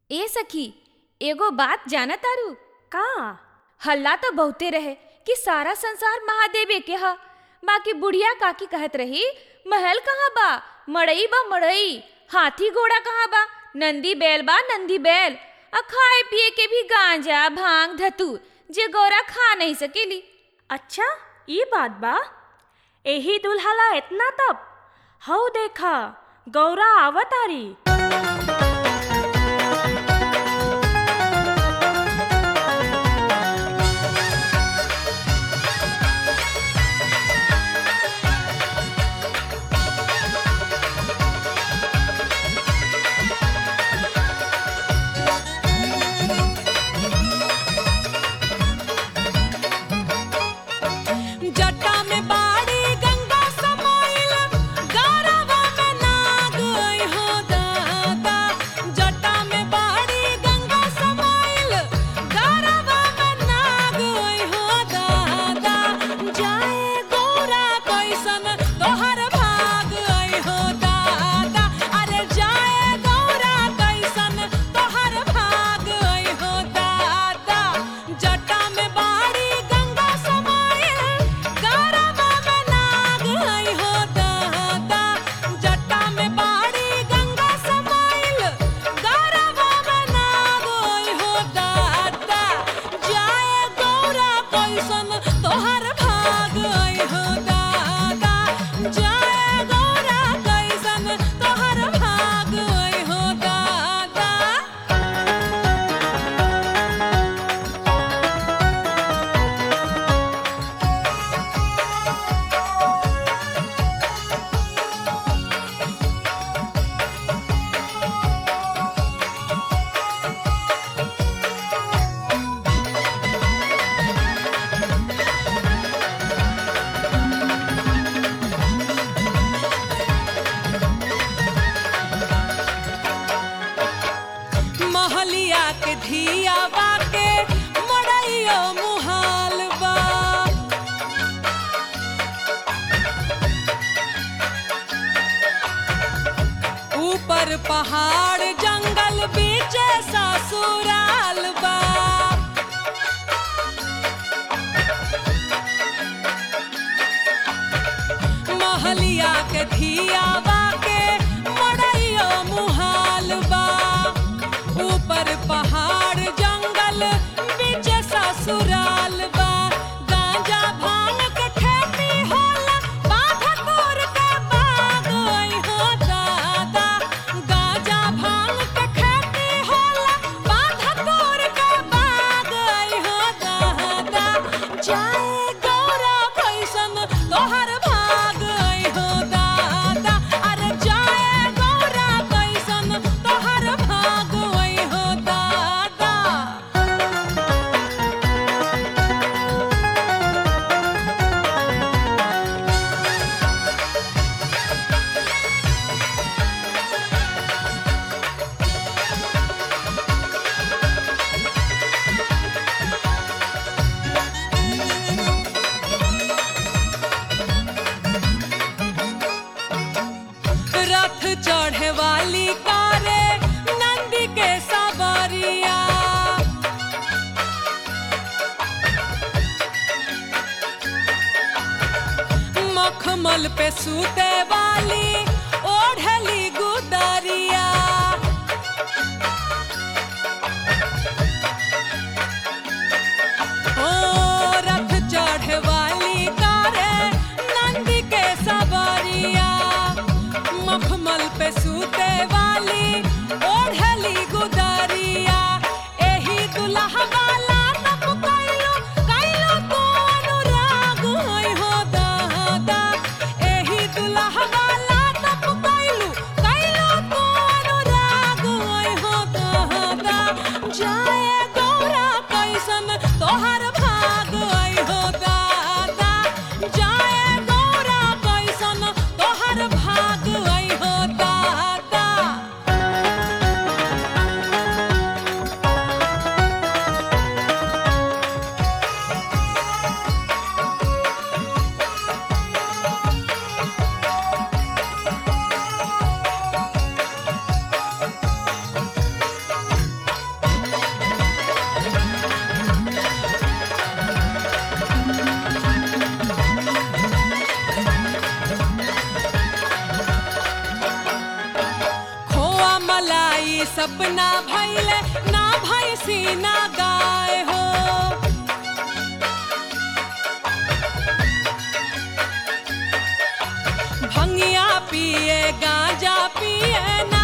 ए सखी एगो बात जाना तारू का हल्ला तो बहुते रहे कि सारा संसार महादेवे के ह बाकी बुढ़िया काकी कहत रही महल कहाँ बा मड़ई बा मड़ई हाथी घोड़ा कहाँ बा नंदी बैल बा नंदी बैल आ खाए पिए के भी गांजा भांग धतूर जे गौरा खा नहीं सकेली अच्छा ई बात बा एही दुल्हला इतना तब हऊ देखा गौरा आवतारी जटा में बाड़ी गंगा समाइल गौरवा में नाग आई हो दादा जटा में बाड़ी गंगा समाइल गौरवा में नाग आई हो दादा जाए गौरा कैसन तोहर भाग आई हो दादा अरे जाए गौरा कैसन तोहर भाग आई हो दादा जटा में बाड़ी गंगा समाइल गौरवा में नाग आई हो दादा जटा में बाड़ी गंगा समाइल गौरवा में नाग आई हो दादा जाए गौरा कैसन तोहर भाग आई हो दादा जाए गौरा कैसन तोहर भाग आई हो दादा महलिया के धिया बाके मड़ैयो मुहाल बा ऊपर पहाड़ जंगल बीच ससुराल बा महलिया के धिया बाके मड़ैयो मुहाल बा ऊपर पहाड़ जंगल बीच ससुराल बा गांजा भांग के खेती होला बाधा तोर के बाग आई हो दादा गांजा भांग के खेती होला बाधा तोर के बाग आई हो दादा जाए गौरा कैसन तोहर भाग आई हो दादा अरे जाए गौरा कैसन तोहर भाग आई हो दादा रथ चढ़े वाली कारे नंदी के सवारिया मखमल पे सूते वाली ओढ़ली गुदरिया ओ रथ चढ़े वाली कारे नंदी के सवारिया मखमल पे सूते वाली ओढ़ली गुदरिया एही दुल्हा वाला तप कैलो कैलो तो अनुराग होई हो दादा एही दुल्हा वाला ई सपना भैले ना भैसी ना गाय हो भंगिया पिए गांजा पिए